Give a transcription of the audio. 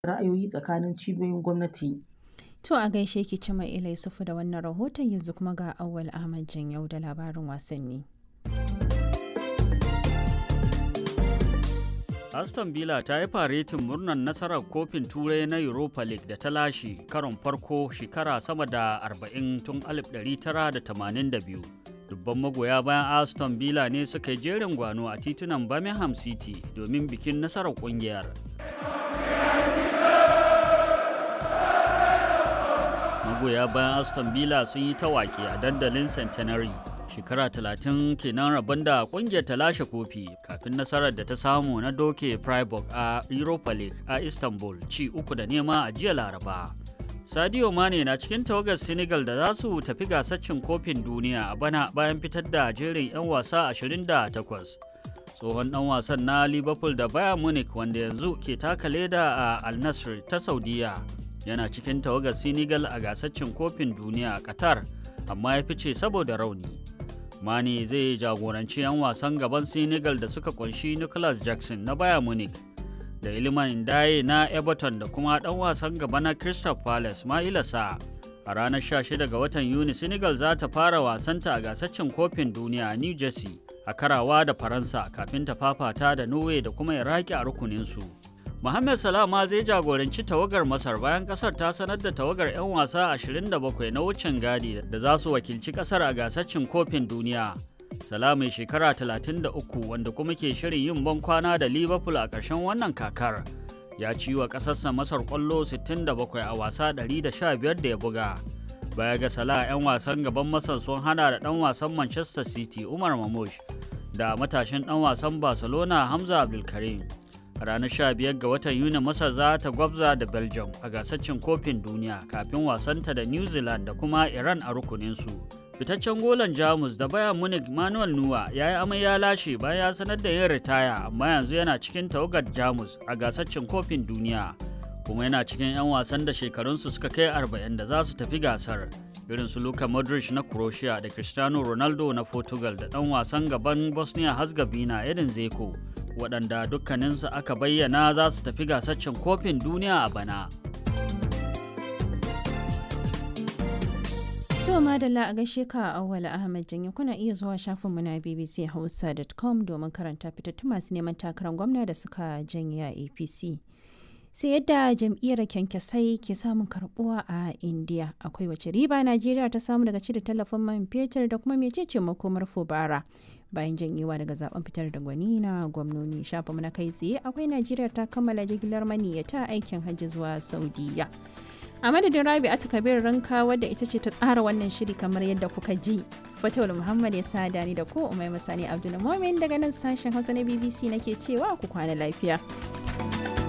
ra'ayoyi tsakanin cibiyoyin gwamnati. To a gaishe ki Cima Ila Yusufu da wannan rahoton yanzu kuma ga Auwal Ahmad Janyau da labarin wasanni. Aston Villa ta yi faretin murnar nasarar kofin turai na Europa League da ta lashe karon farko shekara sama da 40 tun 1982. Dubban magoya bayan Aston Villa ne suka yi jerin gwano a titunan Birmingham City domin bikin nasarar kungiyar. Magoya bayan Aston Villa sun yi tawaki a dandalin Centenary. shekara talatin kenan rabon da kungiyar ta lashe kofi kafin nasarar da ta samu na doke freiburg a europa league a istanbul ci uku da nema a jiya laraba sadio mane na cikin tawagar senegal da za su tafi gasar cin kofin duniya a bana bayan fitar da jerin 'yan wasa 28 tsohon dan wasan na liverpool da bayern munich wanda yanzu ke taka leda a al nassr ta saudiya yana cikin tawagar senegal a gasar cin kofin duniya a qatar amma ya fice saboda rauni Mane zai jagoranci 'yan wasan gaban Senegal da suka kunshi Nicholas Jackson na Bayern Munich da Iliman Ndaye na Everton da kuma ɗan wasan gaba na Crystal Palace Maila Sa. A ranar 16 ga watan Yuni Senegal za ta fara wasanta a gasaccin kofin duniya a New Jersey a karawa da Faransa kafin ta fafata da Norway da kuma Iraki a rukuninsu. Mohamed Salah ma zai jagoranci tawagar Masar bayan kasar ta sanar da tawagar 'yan wasa 27 na wucin gadi da za su wakilci kasar a gasar cin kofin duniya. Salah mai shekara 33 wanda kuma ke shirin yin ban kwana da Liverpool a ƙarshen wannan kakar. Ya ci wa ƙasarsa Masar ƙwallo 67 a wasa 115 da ya buga. Baya ga Salah 'yan wasan gaban Masar sun hana da ɗan wasan Manchester City Umar Mamush da matashin ɗan wasan Barcelona Hamza Abdulkarim. a ranar 15 ga watan yuni masar za ta gwabza da belgium a gasar cin kofin duniya kafin wasanta da new zealand da kuma iran a rukuninsu fitaccen golan jamus da bayan munich manuel nuwa ya yi amai ya lashe bayan ya sanar da yin ritaya amma yanzu yana cikin tawagar jamus a gasar cin kofin duniya kuma yana cikin 'yan wasan da shekarunsu suka kai 40 da za su tafi gasar irin su Luka Modric na Croatia da Cristiano Ronaldo na Portugal da ɗan wasan gaban Bosnia Herzegovina Edin Zeko waɗanda dukkaninsu aka bayyana za su tafi gasaccen kofin duniya a bana. To madalla a gaishe ka Auwala Ahmad Janye kuna iya zuwa shafinmu na bbchausa.com domin karanta fitattun masu neman takarar gwamna da suka janye a APC. sai yadda jam'iyyar kyankyasai ke samun karbuwa a indiya akwai wace riba najeriya ta samu daga cire tallafin man fetur da kuma mecece makomar fubara bayan janyewa daga zaben fitar da gwani na gwamnoni shafa na kai tsaye akwai najeriya ta kammala jigilar maniyyata aikin hajji zuwa saudiya a madadin rabi a kabir ranka wadda ita ce ta tsara wannan shiri kamar yadda kuka ji fatawul muhammad ya sa ni da ko umai masani abdul daga nan sashen hausa na bbc nake cewa ku kwana lafiya